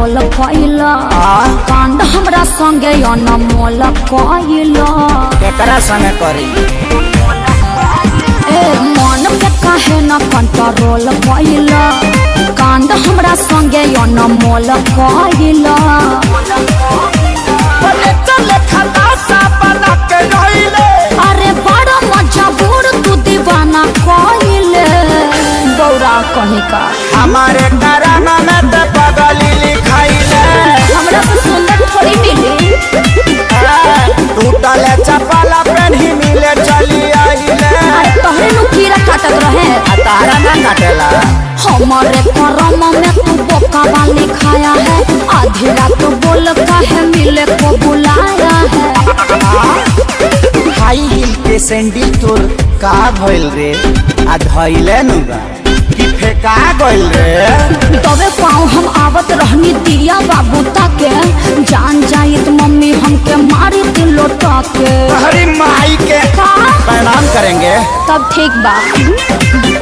Control कैला कांड हमरा संगे अनमोल कैला केकरा संगे करी ए मन के काहे न कंट्रोल कैला कांड हमरा संगे अनमोल कैला बोले चले खलासा बना के रहिले अरे बड़ा मजबूर तू दीवाना कैले गौरा कहीं का हमारे करामा में ते पगली लिखाइले हमरा से सुंदर थोड़ी मिली टूटले चपला पेन्ही मिले चली आइले अरे तोहरे नु कीड़ा काटत रहे आ तारा ना काटेला हमारे करम में तू बोका वाली खाया है आधी रात बोल काहे मिले को बुलाया है हाई हिल के सैंडल तोर का भइल रे आ धइले नु बा कि फेका गइल रे तबे पाँव हम आवत रहनी दिया बाबू ताके जान जाइत मम्मी हमके मारी दिल लोटा के हरी माई के का प्रणाम करेंगे तब ठीक बा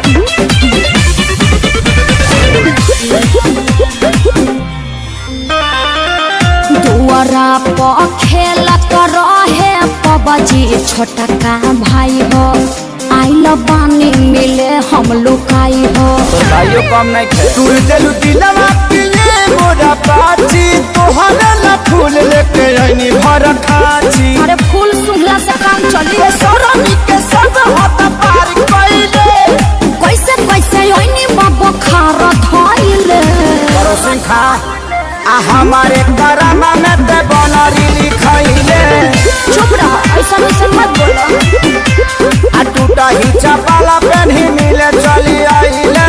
दुआरा पर खेलत रहे पबजी छोटा का भाई हो आइल पानी मिले हम लुकाई हो तो भाइयों कम नहीं खे तू दिलु दिलवा पिए मोरा पाची तोहरे ला फूल लेके आईनी भर खाची अरे फूल सुंघला से काम चली ये सरनी के सब हाथ पार कइले कैसे कैसे ओइनी बाबा खार धइले करो सिंह खा आ हमारे करामा में ते बनरी लिखइले चुप रह ऐसा ऐसा मत बोलो आ टूटा ही चपाला पेन्ही मिले चली आइले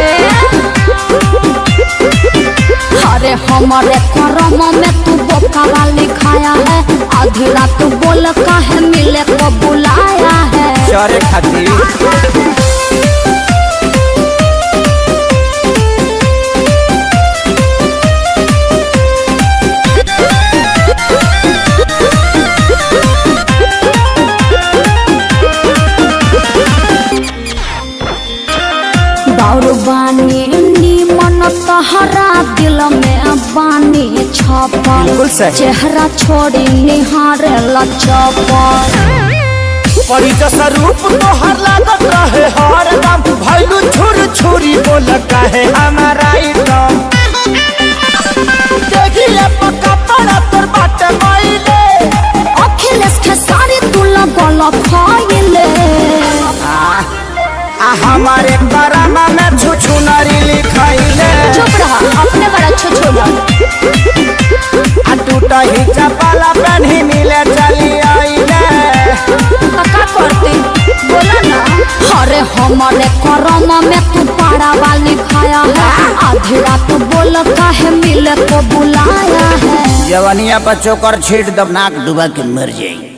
अरे हमारे करम में तू बोका वाली खाया है आधी रात बोल काहे मिले को बुलाया है चरे खातिर बाउर बानी मन तहरा दिल में बानी छपल बिल्कुल सही। चेहरा छोड़ी निहारे लचपल परी जैसा रूप तोहर लागत रहे हर दम भैलू छुर छुरी बोल कहे हमारा एकदम देखिए पक्का पड़ा तोर बाटे माइले अखिलेश के सारी तू लगल खाइले आ हमारे करामा में छुछु नरी लिखाइले चुप रहा अपने बड़ा छोछोला आ टूटा ही चपाला पेन्ही मिले चली आइले का करते बोला ना अरे हमारे करम में तू पारा वाली खाया है आधी रात बोल काहे मिले को बुलाया है जवनिया पर चोकर छीट दब नाक डुबा के मर जाई